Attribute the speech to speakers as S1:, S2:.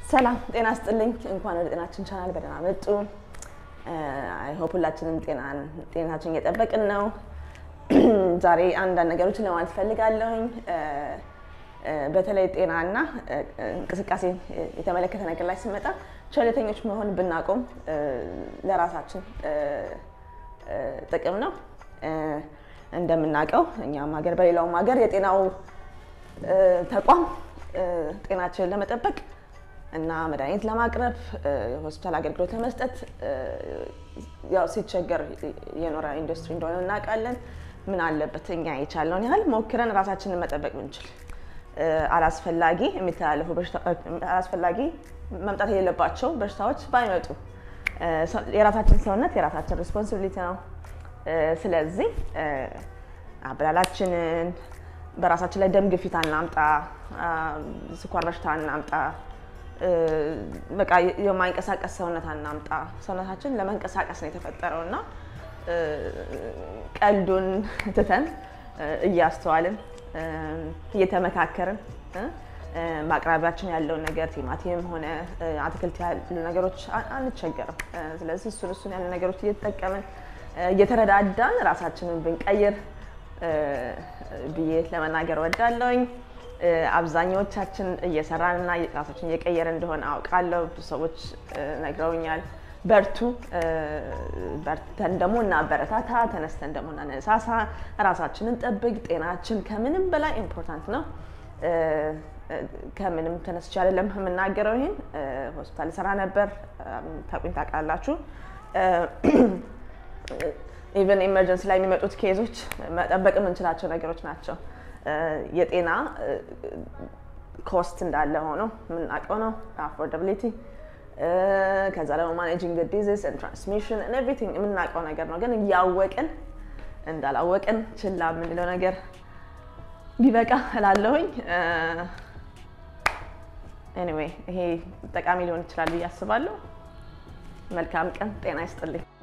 S1: ሰላም ጤና ስጥልኝ። እንኳን ወደ ጤናችን ቻናል በደህና መጡ። አይሆፕ ሁላችንም ጤናችን እየጠበቅን ነው። ዛሬ አንዳንድ ነገሮችን ለማለት ፈልጋለሁኝ። በተለይ ጤናና እንቅስቃሴ የተመለከተ ነገር ላይ ስመጣ ቸልተኞች መሆን ብናቆም ለራሳችን ጥቅም ነው። እንደምናውቀው እኛም ሀገር በሌላውም ሀገር የጤናው ተቋም ጤናችንን ለመጠበቅ እና መድኃኒት ለማቅረብ የሆስፒታል አገልግሎት ለመስጠት ያው ሲቸገር የኖረ ኢንዱስትሪ እንደሆነ እናውቃለን። ምን አለበት እኛ የቻልነውን ያህል ሞክረን ራሳችንን መጠበቅ ብንችል። አላስፈላጊ የሚተላለፉ አላስፈላጊ መምጣት የሌለባቸው በሽታዎች ባይመጡ የራሳችን ሰውነት የራሳችን ሪስፖንሲቢሊቲ ነው። ስለዚህ አበላላችንን በራሳችን ላይ ደም ግፊት አናምጣ፣ ስኳር በሽታ አናምጣ፣ በቃ የማይንቀሳቀስ ሰውነት አናምጣ። ሰውነታችን ለመንቀሳቀስ ነው የተፈጠረው እና ቀልዱን ትተን እያስተዋልን እየተመካከርን በአቅራቢያችን ያለውን ነገር ቲማቲም ሆነ አትክልት ያሉ ነገሮች አንቸገርም። ስለዚህ እሱን እሱን ያሉ ነገሮች እየተጠቀምን እየተረዳዳን ራሳችንን ብንቀይር ብዬ ለመናገር ወዳለውኝ። አብዛኛዎቻችን እየሰራንና ራሳችን እየቀየረ እንደሆነ አውቃለሁ። ብዙ ሰዎች ነግረውኛል። በርቱ፣ በርተን ደግሞ እናበረታታ፣ ተነስተን ደግሞ እናነሳሳ፣ ራሳችንን ጠብቅ። ጤናችን ከምንም በላይ ኢምፖርታንት ነው። ከምንም ተነስቼ አይደለም የምናገረው። ይሄን ሆስፒታል ሰራ ነበር፣ ታውቁኝ ታውቃላችሁ። ኢቨን ኢመርጀንሲ ላይ የሚመጡት ኬዞች መጠበቅ የምንችላቸው ነገሮች ናቸው። የጤና ኮስት እንዳለ ሆኖ የምናውቀው ነው። አፎርዳቢሊቲ ከዛ ደግሞ ማኔጂንግ ዲዚዝ ትራንስሚሽን ኤቭሪቲንግ የምናውቀው ነገር ነው። ግን እያወቅን እንዳላወቅን ችላ የምንለው ነገር ቢበቃ እላለሁኝ። ኤኒዌይ ይሄ ጠቃሚ ሊሆን ይችላል ብዬ አስባለሁ። መልካም ቀን፣ ጤና ይስጥልኝ።